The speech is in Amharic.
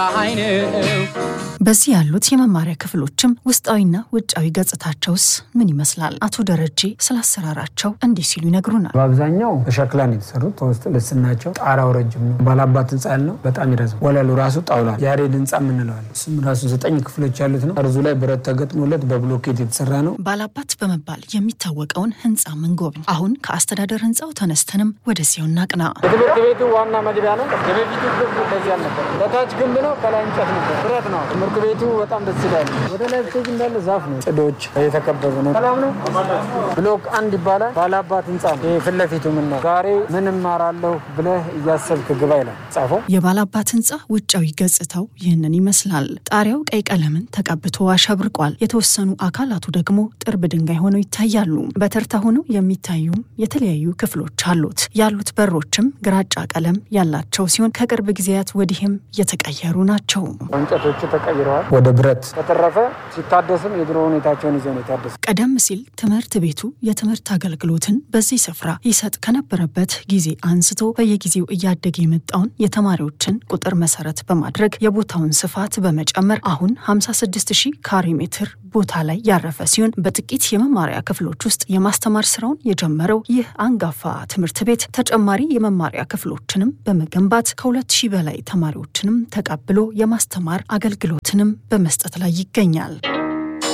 በዚህ ያሉት የመማሪያ ክፍሎችም ውስጣዊና ውጫዊ ገጽታቸውስ ምን ይመስላል? አቶ ደረጀ ስለ አሰራራቸው እንዲህ ሲሉ ይነግሩናል። በአብዛኛው በሸክላ ነው የተሰሩት። በውስጥ ልስናቸው ጣራው ረጅም ነው። ባላባት ህንፃ ያልነው በጣም ይረዝም። ወለሉ ራሱ ጣውላ ያሬድ ህንፃ የምንለዋል። እሱም ራሱ ዘጠኝ ክፍሎች ያሉት ነው። ጠርዙ ላይ ብረት ተገጥሞለት በብሎኬት የተሰራ ነው። ባላባት በመባል የሚታወቀውን ህንፃ ምንጎብኝ። አሁን ከአስተዳደር ህንፃው ተነስተንም ወደዚያው እናቅና። የትምህርት ቤቱ ዋና መግቢያ ነው። የበፊቱ ግንብ እንደዚህ አልነበር። በታች ግንብ ነው፣ ከላይ እንጨት ነበር፣ ብረት ነው። ትምህርት ቤቱ በጣም ደስ ይላል። ወደ ላይ ብትሄጂ እንዳለ ዛፍ ነው፣ ጽዶች የተከበበ ነው። ሰላም ነው። ብሎክ አንድ ይባላል። ባላባት ህንፃ ነው። ይህ ፊት ለፊቱ ምን ነው ዛሬ ምን እማራለሁ ብለህ እያሰብክ ግባ ይላል ጻፈው። የባላባት ህንፃ ውጫዊ ገጽታው ይህንን ይመስላል። ጣሪያው ቀይ ቀለምን ተቀብቶ አሸብርቋል። የተወሰኑ አካላቱ ደግሞ ጥርብ ድንጋይ ሆነው ይታያሉ። በተርታ ሆነው የሚታዩም የተለያዩ ክፍሎች አሉት። ያሉት በሮችም ግራጫ ቀለም ያላቸው ሲሆን ከቅርብ ጊዜያት ወዲህም የተቀየሩ ናቸው። እንጨቶቹ ተቀይረዋል ወደ ብረት። በተረፈ ሲታደስም የድሮ ሁኔታቸውን ይዘው ነው የታደሱ። ቀደም ሲል ትምህርት ቤቱ የትምህርት አገልግሎትን በዚህ ስፍራ ይሰጥ ከነበረበት ጊዜ አንስቶ በየጊዜው እያደገ የመጣውን የተማሪዎችን ቁጥር መሰረት በማድረግ የቦታውን ስፋት በመጨመር አሁን 56 ሺህ ካሬ ሜትር ቦታ ላይ ያረፈ ሲሆን በጥቂት የመማሪያ ክፍሎች ውስጥ የማስተማር ስራውን የጀመረው ይህ አንጋፋ ትምህርት ቤት ተጨማሪ የመማሪያ ክፍሎችንም በመገንባት ከሁለት ሺህ በላይ ተማሪዎችንም ተቀብሎ የማስተማር አገልግሎትንም በመስጠት ላይ ይገኛል።